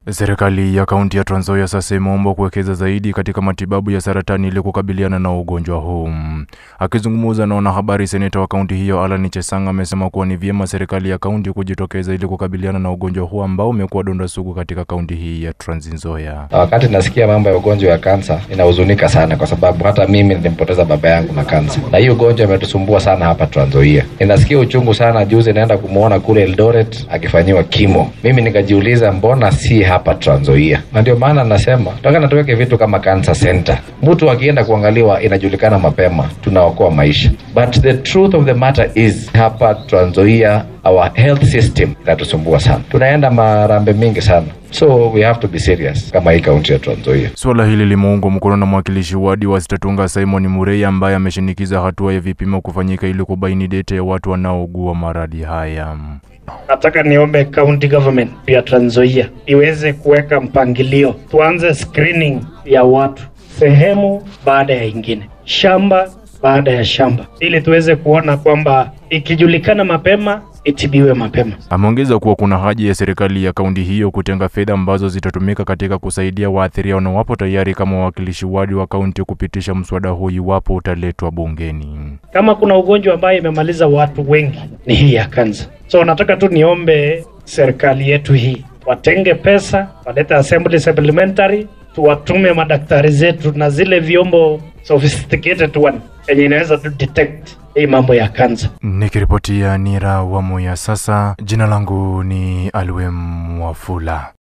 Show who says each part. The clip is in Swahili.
Speaker 1: Serikali ya kaunti ya Trans Nzoia sasa imeombwa kuwekeza zaidi katika matibabu ya saratani ili kukabiliana na ugonjwa huu. Akizungumza na wanahabari, seneta wa kaunti hiyo Alan Chesang amesema kuwa ni vyema serikali ya kaunti kujitokeza ili kukabiliana na ugonjwa huu ambao umekuwa donda sugu katika kaunti hii ya Trans Nzoia.
Speaker 2: Wakati nasikia mambo ya ugonjwa wa kansa inahuzunika sana, kwa sababu hata mimi nilimpoteza baba yangu na kansa, na hii ugonjwa imetusumbua sana hapa Trans Nzoia. Ninasikia uchungu sana. Juzi naenda kumwona kule Eldoret akifanyiwa kimo, mimi nikajiuliza mbona si hapa Trans Nzoia? Na ndio maana nasema tunataka tuweke vitu kama cancer center, mtu akienda kuangaliwa inajulikana mapema, tunaokoa maisha. But the truth of the matter is hapa Trans Nzoia our health system inatusumbua sana, tunaenda marambe mingi sana, so we have to be serious kama hii kaunti ya Trans Nzoia.
Speaker 1: Suala hili limeungwa mkono na mwakilishi wadi wa Sitatunga Simon Murei ambaye ameshinikiza hatua ya vipimo kufanyika ili kubaini dete ya watu wanaougua maradhi haya.
Speaker 3: Nataka niombe county government ya Trans Nzoia iweze kuweka mpangilio, tuanze screening ya watu sehemu baada ya ingine, shamba baada ya shamba, ili tuweze kuona kwamba ikijulikana mapema itibiwe mapema.
Speaker 1: Ameongeza kuwa kuna haja ya serikali ya kaunti hiyo kutenga fedha ambazo zitatumika katika kusaidia waathiriwa na wapo tayari kama wawakilishi wadi wa kaunti kupitisha mswada huu iwapo utaletwa bungeni.
Speaker 3: Kama kuna ugonjwa ambayo imemaliza watu wengi ni hii ya kansa, so nataka tu niombe serikali yetu hii watenge pesa, walete assembly supplementary, tuwatume madaktari zetu na zile vyombo sophisticated one yenye inaweza tu detect hii mambo ya kansa.
Speaker 1: Nikiripotia Nira wa Moya sasa, jina langu ni Alwem Wafula.